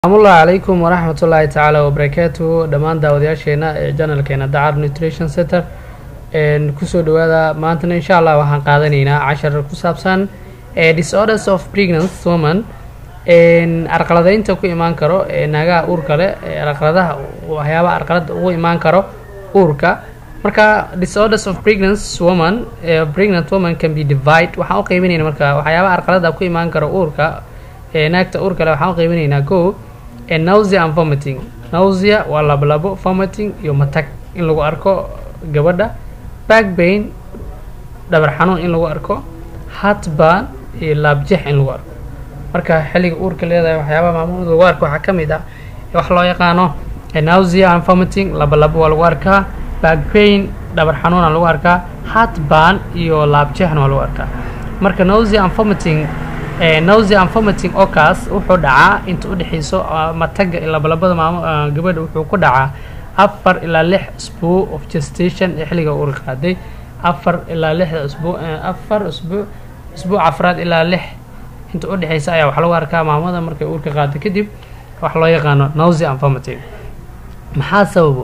asalaamullahi calaykum waraxmatullaahi tacaala wabarakaatuhu dhammaan daawadayaasheena ee janalkeena dacar nutrition center kusoo dhawaada maantana insha allah waxaan qaadanaynaa cashar ku saabsan disorders of pregnant woman arqaladeynta ku imaan karo naagaha uurka leh arqaladaha waxyaabaha arqalada ugu imaan karo uurka marka disorders of pregnant woman pregnant woman can be divide waxaan u qeybinayna marka waxyaabaha arqalada ku imaan karo uurka naagta uurka leh waxaan u qeybinaynaa go nausea and vomiting nausea waa labolabo vomiting iyo matag in lagu arko gabadha back pain dhabar xanuun in lagu arko heartburn iyo laabjeex in lagu arko marka xilliga uurka leedahay waxyaabaha maamuud lagu arko waxaa ka mid ah wax loo yaqaano nausea and vomiting labolabo waa lagu arkaa back pain dhabar xanuuna lagu arkaa heartburn iyo laabjeexna waa lagu arkaa marka nausea and vomiting nausea and vomiting okaas wuxuu dhacaa inta udhexeyso mataga labalabada maamo gabadha wuxuu ku dhacaa afar ilaa lix usbuu of gestation ee xilliga uur qaaday afar ilaa lixda usbuu afar usbuu usbuuc afraad ilaa lix inta udhexeysa ayaa wax lagu arkaa maamada markay uurka qaado kadib wax loo yaqaano nausea and vomiting maxaa sababo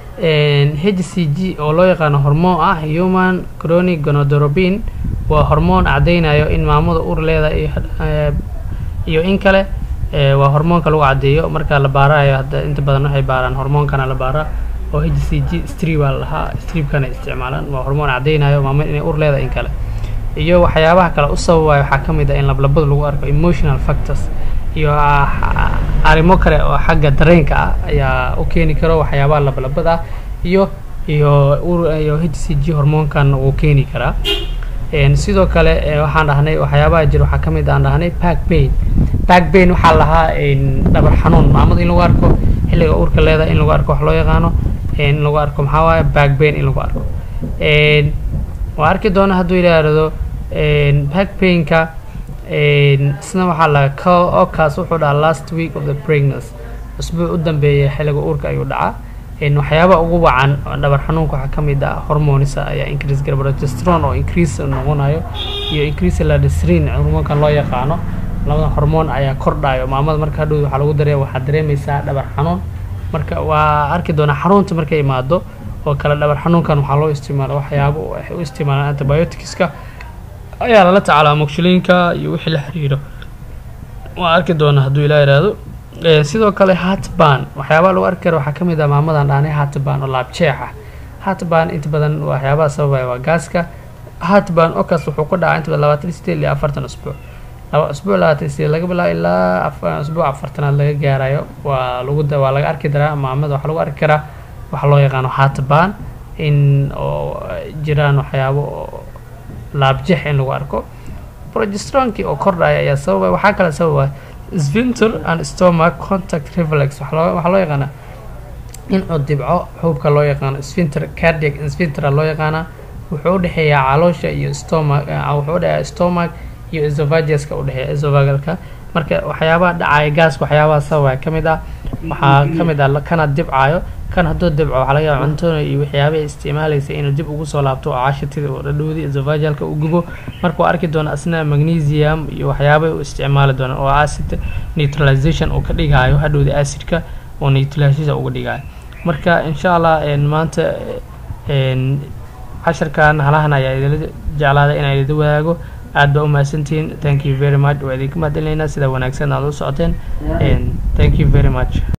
h c g oo loo yaqaano hormoon ah human chronic gonodorobin waa hormoon cadeynayo in maamada uur leedahay iyo in kale waa hormoonka lagu cadeeyo marka la baarayo hadda inta badan waxay baaraan hormoonkana la baaraa oo h c g strib aa lahaa stribkana isticmaalaan waa hormoon cadeynayo maamada inay uur leedahay in kale iyo waxyaabaha kale u sababayo waxaa ka mid ah in lablabada lagu arko emotional factors iyo arrimo kale oo xagga dareenka ah ayaa u keeni karo waxyaabaha lablabada ah iyo iyo iyo h c g hormoonkan wuu keeni karaa sidoo kale waxaan dhahnay waxyaabaha jir waxaa ka mid aan dhahnay back pain back pain waxaa lahaa dhabar xanuun maamada in lagu arko xilliga uurka leedahay in lagu arko wax loo yaqaano in lagu arko maxaa waaye back pain in lagu arko waa arki doona hadduu yidhaahdo back painka isna waxaa la okaas wuxuu dhaca last week of the pregnancy usbuuc u dambeeya xilliga uurka ayuu dhacaa waxyaaba ugu wacan dhabar xanuunka waxaa ka mid ah hormonisa ayaa increase gara progesteron oo increase noqonayo iyo increase ladisrin hormoonkan loo yaqaano labada hormoon ayaa kordhayo maamada marka hadhow waxaa lagu daree waxaad dareemaysaa dhabar xanuun marka waa arki doonaa xanuunta markay imaado oo kale dhabar xanuunkan waxaa loo isticmaala waxyaabo waxay u isticmaalaan antibioticska ayaa lala tacaalaa mogshilinka iyo wixii la xiriiro waa arki doonaa hadduu ilaa yidhaahdo sidoo kale heartburn waxyaabaha lagu arki kara waxaa ka mid ah maamadan dhaanay heartburn oo laabjeex ah heartburn inta badan waxyaabaha sababaya waa gaaska heartburn okaas wuxuu ku dhacaa inta badan labaatan sideed iyo afartan usbuuc laba usbuuc labaatan sideed laga bilaabo ilaa usbuuc afartanaad laga gaarayo waa lagu waa laga arki daraa maamada waxaa lagu arki karaa waxa loo yaqaano heartburn in oo jiraan waxyaabo oo laabjeex in lagu arko progesteronkii oo kordhaya ayaa sababaya waxaa kale sababaya sphincter and stomach contact reflex waxaa loo yaqaanaa in uu dibco xuubka loo yaqaano sphincter cardiac sphincter loo yaqaanaa wuxuu udhexeeyaa caloosha iyo stomach wuxuu udhexeeyaa stomach iyo esophaguska udhexeeya esophagalka marka waxyaabaha dhacaya gaaska waxyaabaha sababaya ka mid ah waxaa ka mid ah kana dibcayo kan hadduu dibco waxaa laga yaaba cuntoona iyo waxyaabaha isticmaalaysa inuu dib ugu soo laabto oo cashitida oo dhadhowdi esophagalka uu gubo marka waa arki doona asna magnesium iyo waxyaabay u isticmaali doonaan oo acid neutralization uu ka dhigaayo hadhowda acidka oo neutralization uga dhigaayo marka insha allah maanta casharkan halahan ayaa idila jeclaaday inaan idin wadaago aad baa u mahadsantihiin thank you very much waa idinka mahadcelinaynaa sida wanaagsan aad u socoteen thank you very much